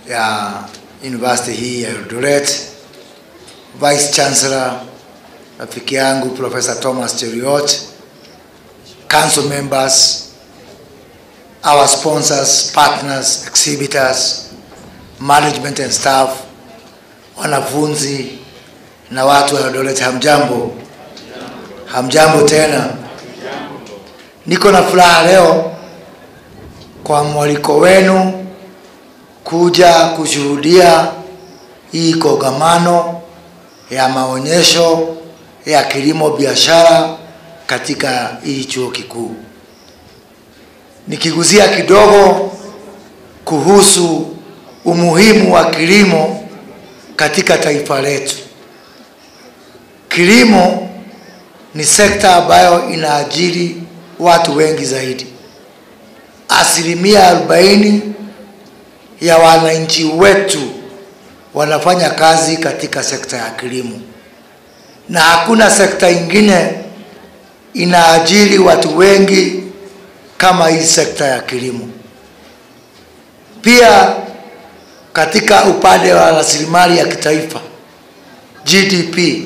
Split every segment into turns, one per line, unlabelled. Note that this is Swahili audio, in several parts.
ya university hii ya Eldoret, Vice Chancellor rafiki yangu Professor Thomas Cheriot, council members, our sponsors, partners, exhibitors, management and staff, wanafunzi na watu wa Eldoret, hamjambo? Hamjambo tena. Niko na furaha leo kwa mwaliko wenu kuja kushuhudia hii kongamano ya maonyesho ya kilimo biashara katika hii chuo kikuu. Nikiguzia kidogo kuhusu umuhimu wa kilimo katika taifa letu. Kilimo ni sekta ambayo inaajiri watu wengi zaidi. Asilimia arobaini ya wananchi wetu wanafanya kazi katika sekta ya kilimo, na hakuna sekta ingine inaajiri watu wengi kama hii sekta ya kilimo. Pia katika upande wa rasilimali ya kitaifa GDP,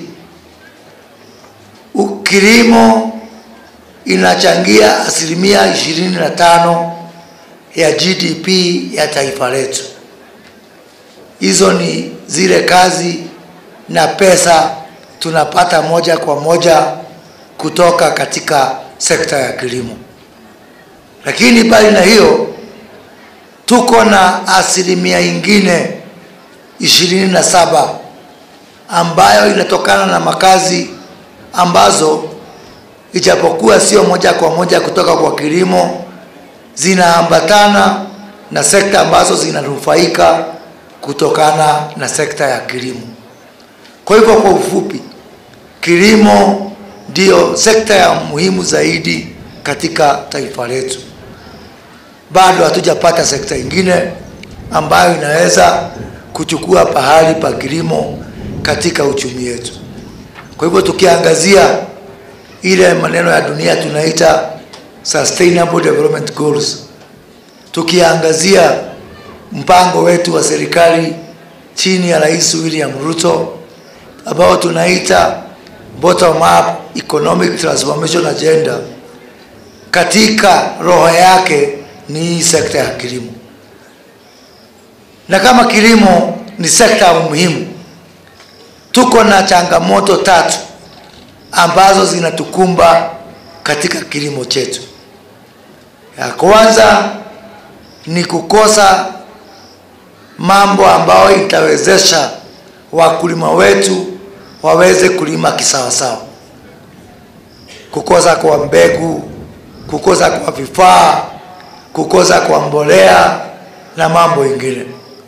kilimo inachangia asilimia ishirini na tano ya GDP ya taifa letu. Hizo ni zile kazi na pesa tunapata moja kwa moja kutoka katika sekta ya kilimo. Lakini bali na hiyo, tuko na asilimia ingine ishirini na saba ambayo inatokana na makazi ambazo ijapokuwa sio moja kwa moja kutoka kwa kilimo, zinaambatana na sekta ambazo zinanufaika kutokana na sekta ya kilimo. Kwa hivyo, kwa ufupi, kilimo ndiyo sekta ya muhimu zaidi katika taifa letu. Bado hatujapata sekta ingine ambayo inaweza kuchukua pahali pa kilimo katika uchumi wetu. Kwa hivyo tukiangazia ile maneno ya dunia tunaita sustainable development goals, tukiangazia mpango wetu wa serikali chini ya Rais William Ruto ambao tunaita bottom up economic transformation agenda, katika roho yake ni hii sekta ya kilimo, na kama kilimo ni sekta muhimu, tuko na changamoto tatu ambazo zinatukumba katika kilimo chetu. Ya kwanza ni kukosa mambo ambayo itawezesha wakulima wetu waweze kulima kisawasawa, kukosa kwa mbegu, kukosa kwa vifaa, kukosa kwa mbolea na mambo ingine.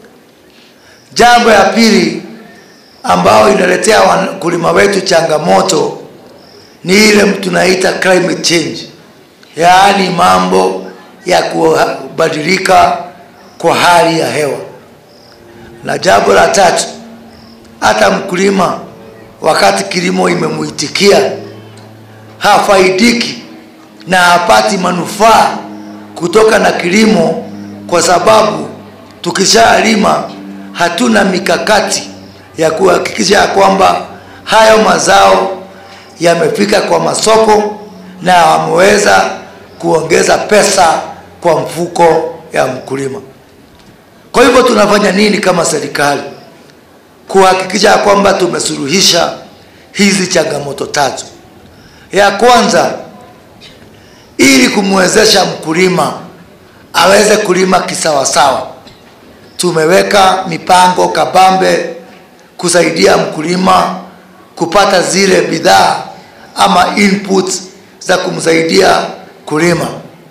Jambo ya pili ambayo inaletea wakulima wetu changamoto ni ile tunaita climate change, yaani mambo ya kubadilika kwa hali ya hewa. Na jambo la tatu, hata mkulima wakati kilimo imemuitikia hafaidiki na hapati manufaa kutoka na kilimo, kwa sababu tukishalima hatuna mikakati ya kuhakikisha ya kwamba hayo mazao yamefika kwa masoko na wameweza kuongeza pesa kwa mfuko ya mkulima. Kwa hivyo tunafanya nini kama serikali kuhakikisha ya kwamba tumesuluhisha hizi changamoto tatu? Ya kwanza, ili kumwezesha mkulima aweze kulima kisawasawa, tumeweka mipango kabambe kusaidia mkulima kupata zile bidhaa ama inputs za kumsaidia kulima.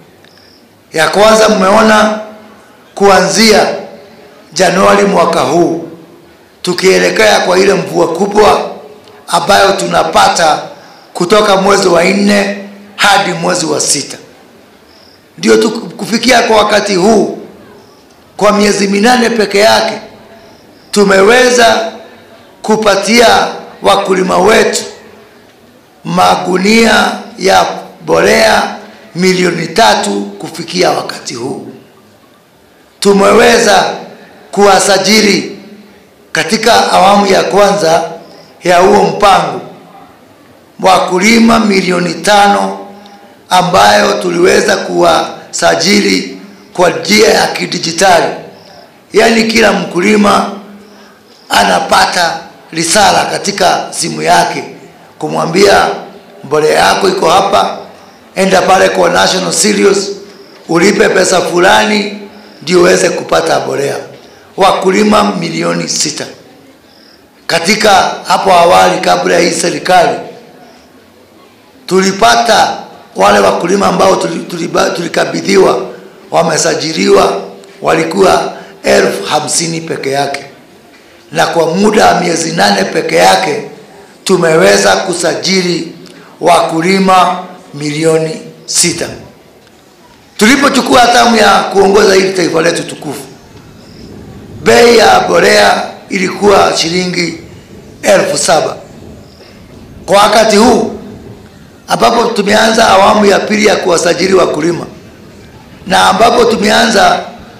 Ya kwanza, mmeona kuanzia Januari mwaka huu tukielekea kwa ile mvua kubwa ambayo tunapata kutoka mwezi wa nne hadi mwezi wa sita, ndio kufikia kwa wakati huu, kwa miezi minane peke yake tumeweza kupatia wakulima wetu magunia ya mbolea milioni tatu kufikia wakati huu. Tumeweza kuwasajili katika awamu ya kwanza ya huo mpango wakulima milioni tano ambayo tuliweza kuwasajili kwa njia ya kidijitali, yaani kila mkulima anapata risala katika simu yake kumwambia mbolea yako iko hapa, enda pale kwa National Cereals ulipe pesa fulani ndio uweze kupata mbolea. Wakulima milioni sita katika hapo awali, kabla ya hii serikali, tulipata wale wakulima ambao tulikabidhiwa wamesajiliwa walikuwa elfu hamsini peke yake, na kwa muda wa miezi nane peke yake tumeweza kusajili wakulima milioni sita. Tulipochukua hatamu ya kuongoza hili taifa letu tukufu, bei ya mbolea ilikuwa shilingi elfu saba kwa wakati huu ambapo tumeanza awamu ya pili ya kuwasajili wakulima na ambapo tumeanza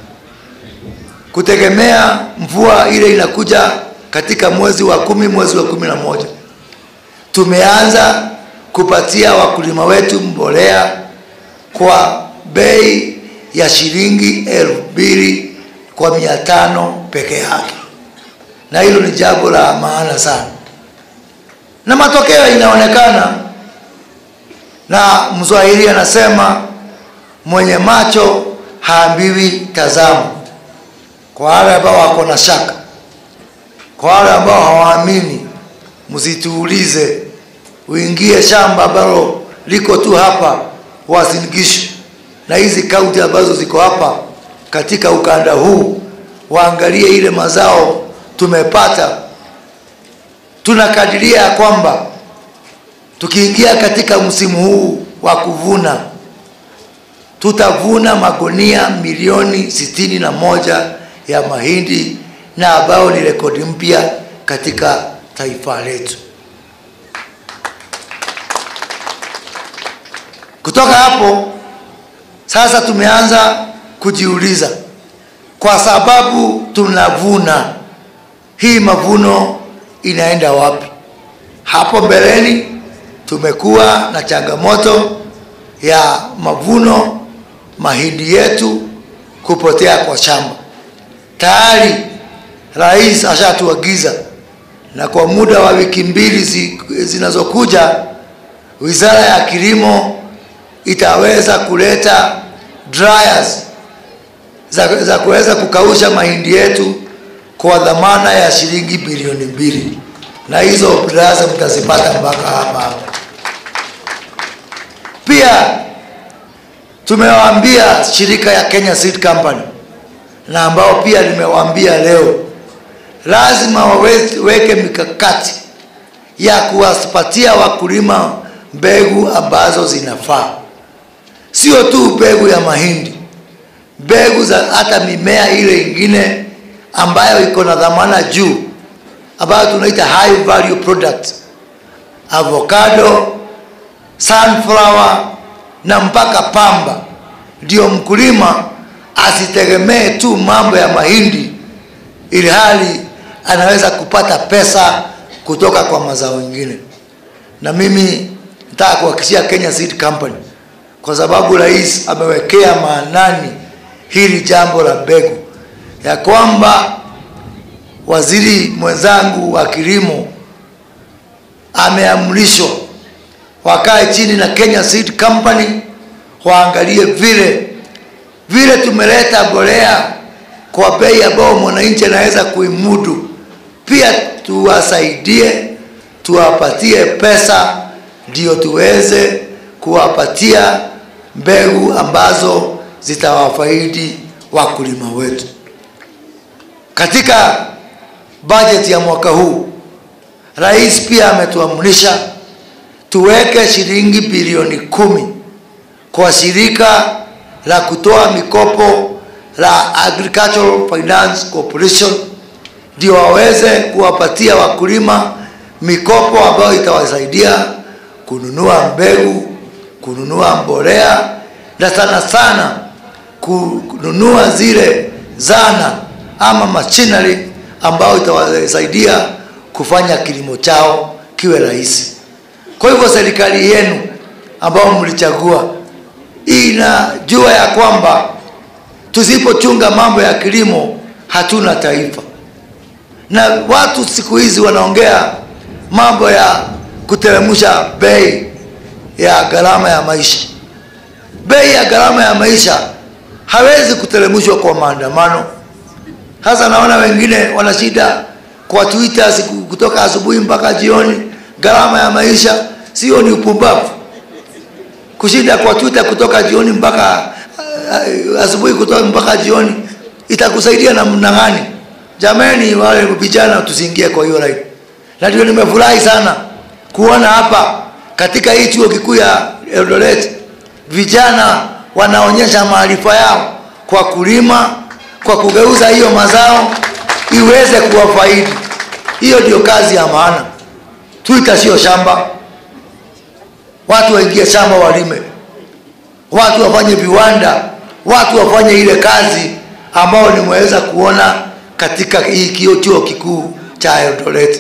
kutegemea mvua ile inakuja katika mwezi wa kumi, mwezi wa kumi na moja, tumeanza kupatia wakulima wetu mbolea kwa bei ya shilingi elfu mbili kwa mia tano peke yake, na hilo ni jambo la maana sana, na matokeo inaonekana, na Mswahili anasema mwenye macho haambiwi tazama. Kwa wale ambao wako na shaka, kwa wale ambao hawaamini, msituulize, uingie shamba ambalo liko tu hapa Uasin Gishu na hizi kaunti ambazo ziko hapa katika ukanda huu, waangalie ile mazao tumepata. Tunakadiria ya kwamba tukiingia katika msimu huu wa kuvuna tutavuna magunia milioni sitini na moja ya mahindi na ambayo ni rekodi mpya katika taifa letu. Kutoka hapo sasa tumeanza kujiuliza, kwa sababu tunavuna, hii mavuno inaenda wapi? Hapo mbeleni tumekuwa na changamoto ya mavuno mahindi yetu kupotea kwa shamba. Tayari rais ashatuagiza, na kwa muda wa wiki mbili zi, zinazokuja wizara ya kilimo itaweza kuleta dryers za, za kuweza kukausha mahindi yetu kwa dhamana ya shilingi bilioni mbili, na hizo dryers mtazipata mpaka hapa hapa. Pia tumewaambia shirika ya Kenya Seed Company na ambao pia nimewaambia leo, lazima waweke mikakati ya kuwapatia wakulima mbegu ambazo zinafaa, sio tu mbegu ya mahindi, mbegu za hata mimea ile ingine ambayo iko na dhamana juu, ambayo tunaita high value product, avocado, sunflower na mpaka pamba, ndio mkulima asitegemee tu mambo ya mahindi, ili hali anaweza kupata pesa kutoka kwa mazao mengine. Na mimi nataka kuhakikishia Kenya Seed Company, kwa sababu rais amewekea maanani hili jambo la mbegu, ya kwamba waziri mwenzangu wa kilimo ameamrishwa wakae chini na Kenya Seed Company waangalie vile vile tumeleta mbolea kwa bei ambayo mwananchi anaweza kuimudu, pia tuwasaidie, tuwapatie pesa ndio tuweze kuwapatia mbegu ambazo zitawafaidi wakulima wetu. Katika bajeti ya mwaka huu, rais pia ametuamrisha tuweke shilingi bilioni kumi kwa shirika la kutoa mikopo la Agricultural Finance Corporation ndio waweze kuwapatia wakulima mikopo ambayo itawasaidia kununua mbegu, kununua mbolea na sana sana kununua zile zana ama machinery ambayo itawasaidia kufanya kilimo chao kiwe rahisi. Kwa hivyo serikali yenu ambao mlichagua inajua ya kwamba tusipochunga mambo ya kilimo hatuna taifa, na watu siku hizi wanaongea mambo ya kuteremsha bei ya gharama ya maisha. Bei ya gharama ya maisha hawezi kuteremshwa kwa maandamano. Sasa naona wengine wana shida kwa Twitter siku kutoka asubuhi mpaka jioni, gharama ya maisha. Sio, ni upumbavu kushinda kwa Twitter kutoka jioni mpaka uh, asubuhi kutoka mpaka jioni, itakusaidia namna gani? Jamani, wale vijana tusiingie kwa hiyo line. Na ndio nimefurahi sana kuona hapa katika hii chuo kikuu ya Eldoret vijana wanaonyesha maarifa yao kwa kulima, kwa kugeuza hiyo mazao iweze kuwafaidi. Hiyo ndio kazi ya maana. Twitter sio shamba. Watu waingie shamba walime, watu wafanye viwanda, watu wafanye ile kazi ambayo nimeweza kuona katika hii kio chuo kikuu cha Eldoret.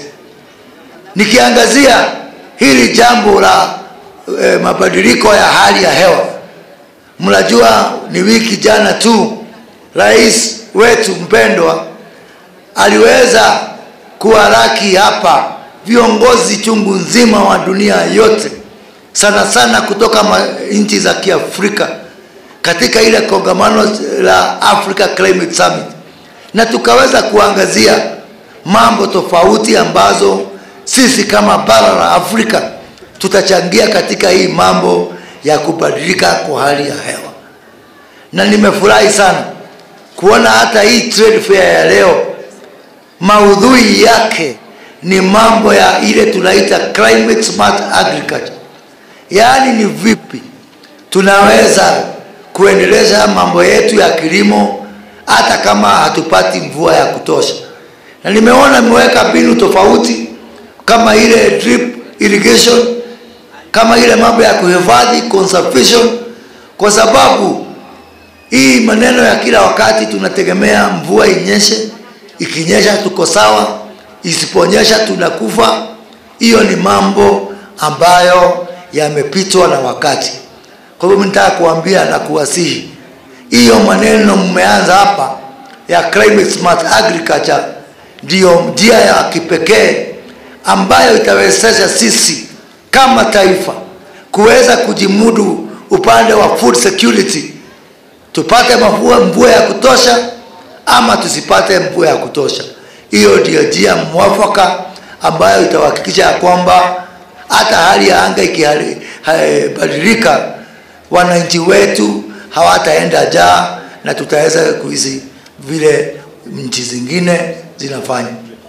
Nikiangazia hili jambo la e, mabadiliko ya hali ya hewa, mnajua ni wiki jana tu rais wetu mpendwa aliweza kuwaraki hapa viongozi chungu nzima wa dunia yote, sana sana kutoka nchi za Kiafrika katika ile kongamano la Africa Climate Summit, na tukaweza kuangazia mambo tofauti ambazo sisi kama bara la Afrika tutachangia katika hii mambo ya kubadilika kwa hali ya hewa, na nimefurahi sana kuona hata hii trade fair ya leo maudhui yake ni mambo ya ile tunaita climate smart agriculture, yaani ni vipi tunaweza kuendeleza mambo yetu ya kilimo hata kama hatupati mvua ya kutosha. Na nimeona imeweka mbinu tofauti kama ile drip irrigation, kama ile mambo ya kuhifadhi conservation, kwa sababu hii maneno ya kila wakati tunategemea mvua inyeshe, ikinyesha tuko sawa, isiponyesha tunakufa. Hiyo ni mambo ambayo yamepitwa na wakati. Kwa hivyo nitaka kuambia na kuwasihi, hiyo maneno mmeanza hapa ya climate smart agriculture ndiyo njia ya kipekee ambayo itawezesha sisi kama taifa kuweza kujimudu upande wa food security, tupate mvua mvua ya kutosha ama tusipate mvua ya kutosha. Hiyo ndiyo njia mwafaka ambayo itahakikisha ya kwamba hata hali ya anga ikibadilika, wananchi wetu hawataenda njaa na tutaweza kuishi vile nchi zingine zinafanya.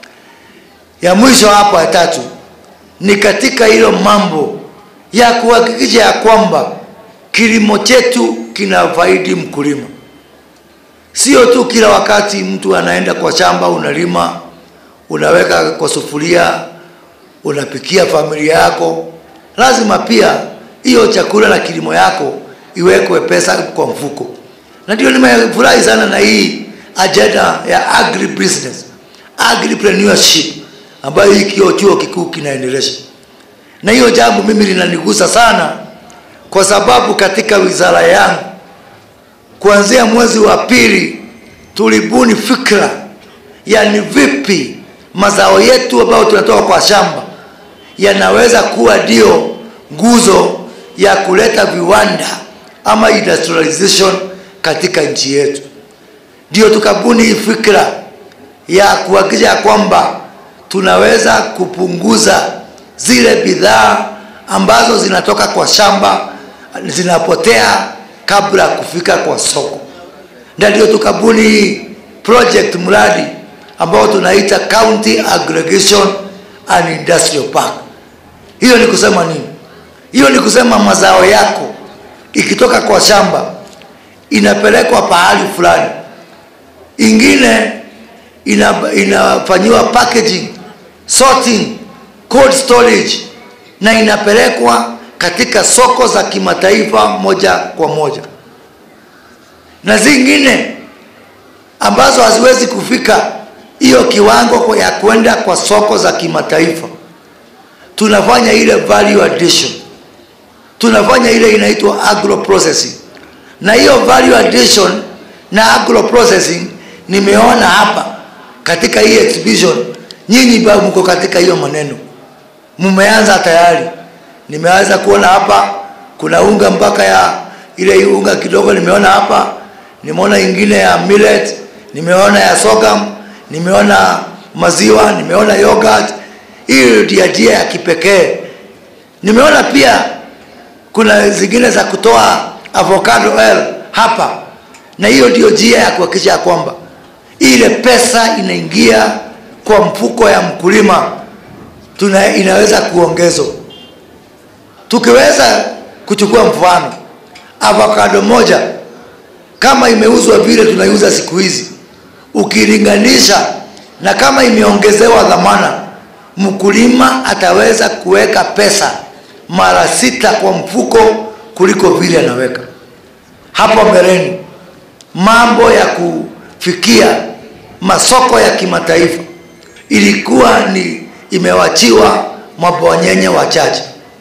Ya mwisho hapa ya tatu ni katika hilo mambo ya kuhakikisha ya kwamba kilimo chetu kinafaidi mkulima, sio tu kila wakati mtu anaenda kwa shamba, unalima, unaweka kwa sufuria, unapikia familia yako. Lazima pia hiyo chakula na kilimo yako iwekwe pesa kwa mfuko, na ndio nimefurahi sana na hii ajenda ya agri business, agripreneurship ambayo hii kio chuo kikuu kinaendelesha, na hiyo jambo mimi linanigusa sana, kwa sababu katika wizara yangu kuanzia mwezi wa pili tulibuni fikra ya ni vipi mazao yetu ambayo tunatoka kwa shamba yanaweza kuwa ndio nguzo ya kuleta viwanda ama industrialization katika nchi yetu. Ndio tukabuni hii fikra ya kuhakikisha kwamba tunaweza kupunguza zile bidhaa ambazo zinatoka kwa shamba zinapotea kabla ya kufika kwa soko, na ndio tukabuni project mradi ambao tunaita County Aggregation and Industrial Park. Hiyo ni kusema nini? Hiyo ni kusema mazao yako ikitoka kwa shamba inapelekwa pahali fulani, ingine ina, inafanyiwa packaging, sorting, cold storage na inapelekwa katika soko za kimataifa moja kwa moja, na zingine ambazo haziwezi kufika hiyo kiwango ya kwenda kwa soko za kimataifa tunafanya ile value addition tunafanya ile inaitwa agro processing na hiyo value addition na agro processing nimeona hapa katika hii exhibition nyinyi ba mko katika hiyo maneno mmeanza tayari nimeanza kuona hapa kuna unga mpaka ya ile unga kidogo nimeona hapa nimeona ingine ya millet nimeona ya sorghum nimeona maziwa nimeona yogurt hiyo ndio njia ya kipekee nimeona pia kuna zingine za kutoa avocado oil hapa na hiyo ndio njia ya kuhakikisha ya kwamba ile pesa inaingia kwa mfuko ya mkulima tuna inaweza kuongezwa tukiweza kuchukua mfano avocado moja kama imeuzwa vile tunaiuza siku hizi ukilinganisha na kama imeongezewa dhamana mkulima ataweza kuweka pesa mara sita kwa mfuko kuliko vile anaweka hapo mbeleni mambo ya kufikia masoko ya kimataifa ilikuwa ni imewachiwa mabwanyenye wachache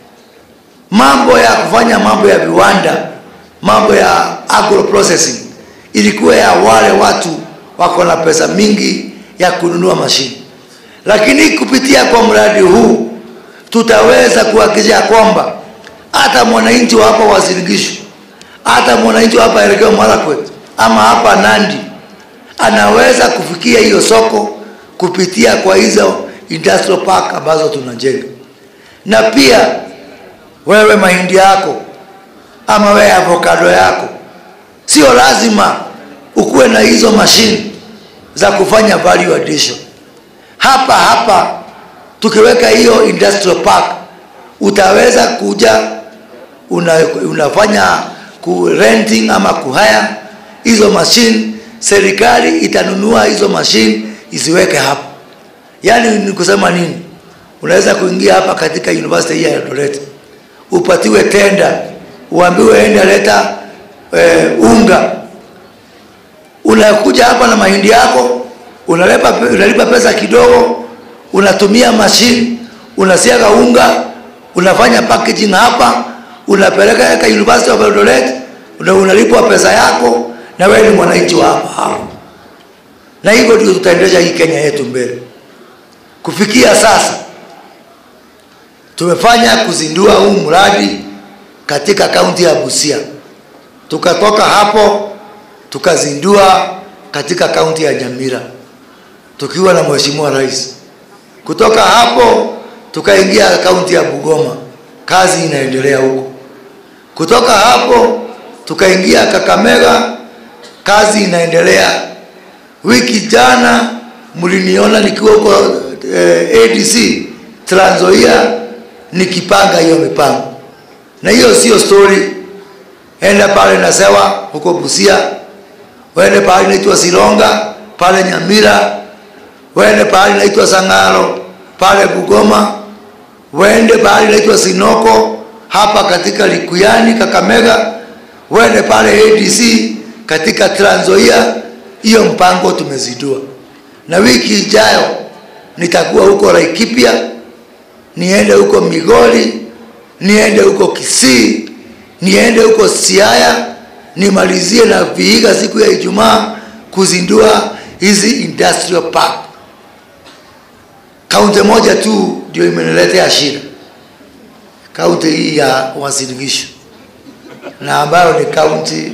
mambo ya kufanya mambo ya viwanda mambo ya agro processing ilikuwa ya wale watu wako na pesa mingi ya kununua mashine lakini kupitia kwa mradi huu tutaweza kuhakikisha kwamba hata mwananchi wa hapa Wasirigishu, hata mwananchi wa hapa Elgeyo Marakwet ama hapa Nandi anaweza kufikia hiyo soko kupitia kwa hizo industrial park ambazo tunajenga. Na pia wewe mahindi yako ama wewe avocado yako, sio lazima ukuwe na hizo mashine za kufanya value addition. Hapa hapa tukiweka hiyo industrial park utaweza kuja una, unafanya ku renting ama kuhaya hizo machine serikali itanunua hizo machine isiweke hapa yaani ni kusema nini unaweza kuingia hapa katika university hii ya Eldoret upatiwe tenda uambiwe enda leta e, unga unakuja hapa na mahindi yako unalipa, unalipa pesa kidogo unatumia mashine unasiaga unga unafanya packaging hapa unapeleka eka University of Eldoret una unalipwa pesa yako na wewe ni mwananchi wa hapa hapa na hivyo ndio tutaendeleza hii Kenya yetu mbele kufikia sasa tumefanya kuzindua huu mradi katika kaunti ya Busia tukatoka hapo tukazindua katika kaunti ya Nyamira tukiwa na mheshimiwa rais kutoka hapo tukaingia kaunti ya Bugoma, kazi inaendelea huko. Kutoka hapo tukaingia Kakamega, kazi inaendelea. Wiki jana mliniona nikiwa huko eh, ADC Trans Nzoia nikipanga hiyo mipango, na hiyo sio story. Enda pale Nasewa huko Busia, wende pale naitwa Silonga pale Nyamira, wende pale naitwa Sangaro pale Bugoma, wende pale naitwa Sinoko hapa katika Likuyani Kakamega, wende pale ADC katika Trans Nzoia. Hiyo mpango tumezidua, na wiki ijayo nitakuwa huko Laikipia, niende huko Migori, niende huko Kisii, niende huko Siaya, nimalizie na Vihiga siku ya Ijumaa kuzindua hizi industrial park. Kaunti moja tu ndio imeniletea shida, kaunti hii ya Uasin Gishu, na ambayo ni kaunti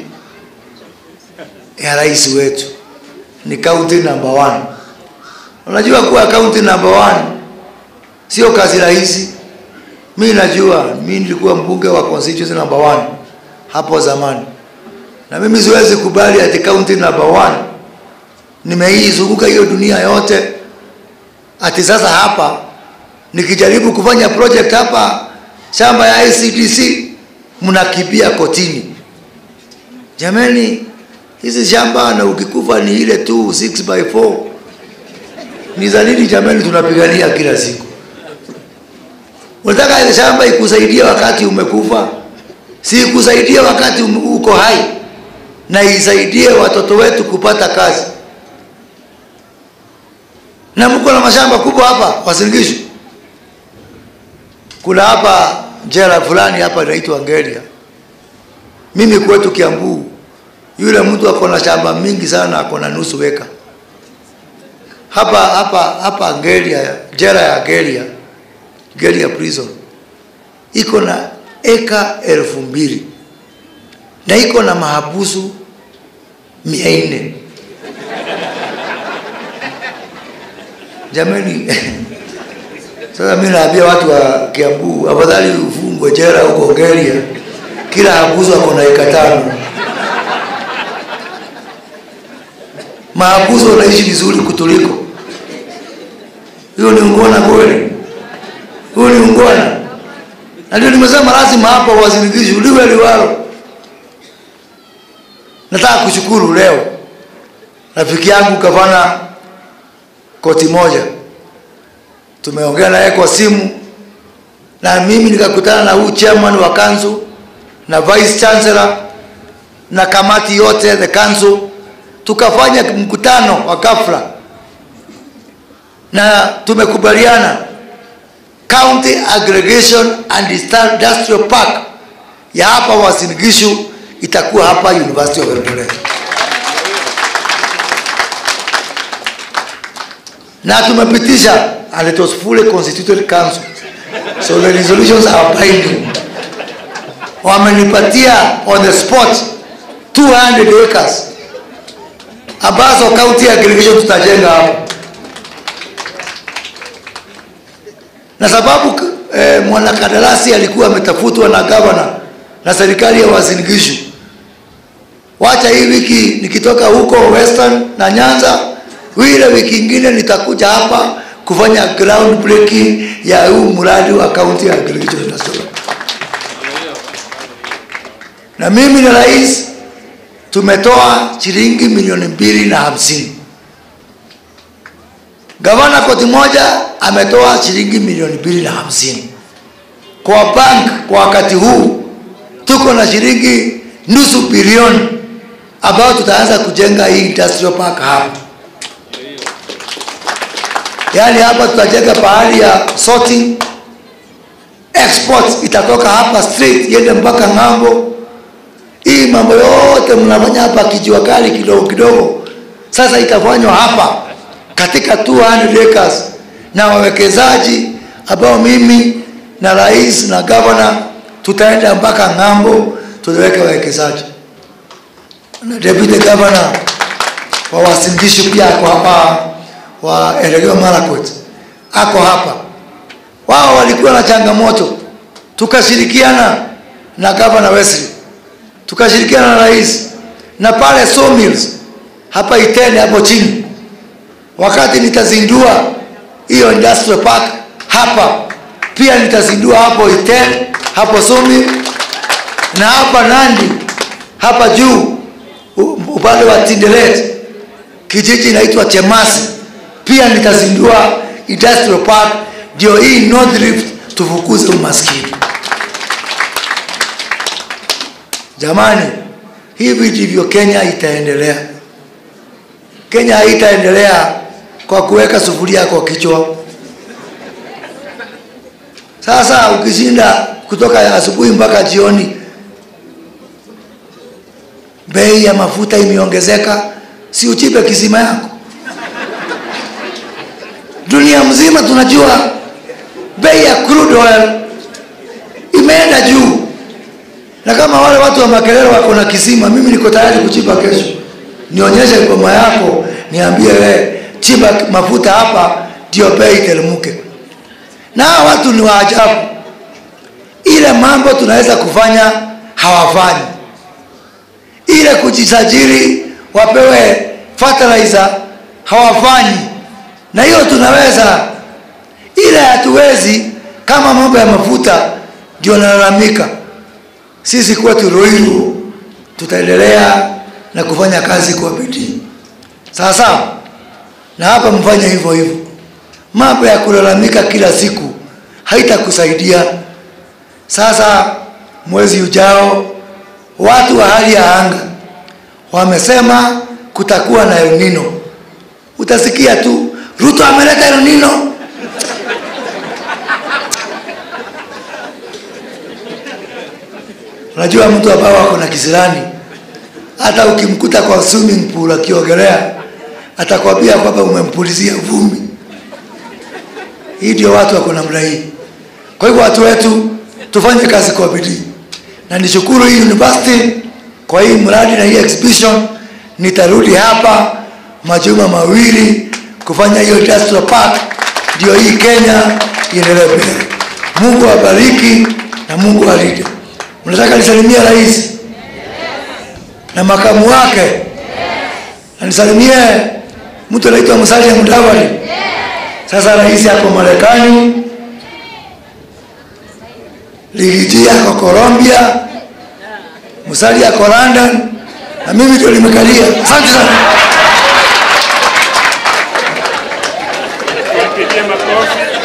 ya rais wetu, ni kaunti number one. Unajua kuwa kaunti number one sio kazi rahisi. Mi najua, mi nilikuwa mbunge wa constituency number one hapo zamani, na mimi siwezi kubali ati kaunti number one nimeizunguka hiyo dunia yote ati sasa hapa nikijaribu kufanya project hapa shamba ya ICDC mnakimbia kotini. Jamani, hizi shamba na ukikufa ni ile tu 6 by 4 ni za nini jamani? Tunapigania kila siku. Unataka ile shamba ikusaidie wakati umekufa, si ikusaidie wakati uko hai, na isaidie watoto wetu kupata kazi. na mko na mashamba kubwa hapa Wasingishu. Kuna hapa jela fulani hapa inaitwa Ngeria. Mimi kwetu Kiambu, yule mtu ako na shamba mingi sana, ako na nusu weka hapa hapa hapa Ngeria, jela ya Ngeria, Ngeria prison iko na eka elfu mbili na iko na mahabusu mia nne jamani sasa mi naambia watu wa kiambu afadhali ufungwe jera huko ngeria kila habusu ako na eka tano mahabusu wanaishi vizuri kutuliko hiyo ni ungwana kweli huyo ni ungwana na ndio nimesema lazima hapa wazirikishi uliwe liwalo nataka kushukuru leo rafiki yangu gavana koti moja tumeongea naye kwa simu na mimi nikakutana na huu chairman wa council na vice chancellor na kamati yote the council tukafanya mkutano wa ghafla na tumekubaliana county aggregation and industrial park ya hapa Uasin Gishu itakuwa hapa University of Eldoret. Na tumepitisha and it was fully constituted council. So the resolutions are binding. Wamenipatia on the spot 200 acres ambazo county aggregation tutajenga hapo. na sababu eh, mwanakandarasi alikuwa ametafutwa na gavana na serikali ya Uasin Gishu. Wacha hii wiki nikitoka huko Western na Nyanza, ile wiki ingine nitakuja hapa kufanya ground breaking ya huu mradi wa county aggregation industrial. Na mimi na rais tumetoa shilingi milioni mbili na hamsini. Gavana koti moja ametoa shilingi milioni mbili na hamsini kwa bank. Kwa wakati huu tuko na shilingi nusu bilioni ambayo tutaanza kujenga hii industrial park hapa. Yaani hapa tutajenga pahali ya sorting, export itatoka hapa straight iende mpaka ng'ambo. Hii mambo yote mnafanya hapa kijua kali kidogo kidogo, sasa itafanywa hapa katika 200 acres na wawekezaji ambao mimi na rais na gavana tutaenda mpaka ng'ambo, tutaweka wawekezaji na deputy governor wa Uasin Gishu pia ako hapa, wa Elgeyo Marakwet ako hapa. Wao walikuwa na changamoto, tukashirikiana na gavana Wesley, tukashirikiana na rais na pale sawmills hapa Itene hapo chini wakati nitazindua hiyo industrial park hapa pia nitazindua hapo Iten hapo Sumi na hapa Nandi hapa juu upande wa Tinderet kijiji inaitwa Chemasi pia nitazindua industrial park ndio hii North Rift tufukuze umaskini jamani hivi ndivyo Kenya itaendelea Kenya haitaendelea kwa kuweka sufuria kwa kichwa. Sasa ukishinda kutoka asubuhi mpaka jioni, bei ya mafuta imeongezeka, si uchipe kisima yako? Dunia mzima tunajua bei ya crude oil imeenda juu, na kama wale watu wa Makerere wako na kisima, mimi niko tayari kuchipa kesho. Nionyeshe ngoma yako, niambie wewe chimba mafuta hapa ndio bei iteremke. Na hawa watu ni waajabu, ile mambo tunaweza kufanya hawafanyi, ile kujisajili wapewe fertilizer hawafanyi, na hiyo tunaweza, ile hatuwezi. Kama mambo ya mafuta ndio nalalamika, sisi kwetu Ruiru tutaendelea na kufanya kazi kwa bidii, sawa sawa na hapa mfanye hivyo hivyo. Mambo ya kulalamika kila siku haitakusaidia. Sasa mwezi ujao, watu wa hali ya anga wamesema kutakuwa na El Nino. Utasikia tu Ruto ameleta Unajua mtu ambao ako na kisirani, hata ukimkuta kwa swimming pool akiogelea, atakwambia kwamba umempulizia vumbi. Hii ndio watu wako namna hii. Kwa hivyo watu wetu tufanye kazi kwa bidii, na nishukuru hii university kwa hii mradi na hii exhibition. Nitarudi hapa majuma mawili kufanya hiyo industrial park, ndio hii Kenya iendelee mbele. Mungu awabariki na Mungu alinde. Mnataka nisalimie rais na makamu wake na nisalimie mtu anaitwa Musalia Mudavadi. Sasa rais ako Marekani, Ligiji ako Colombia, Musalia ako London na mimi ndio nimekalia. Asante sana.
Pigie makofi.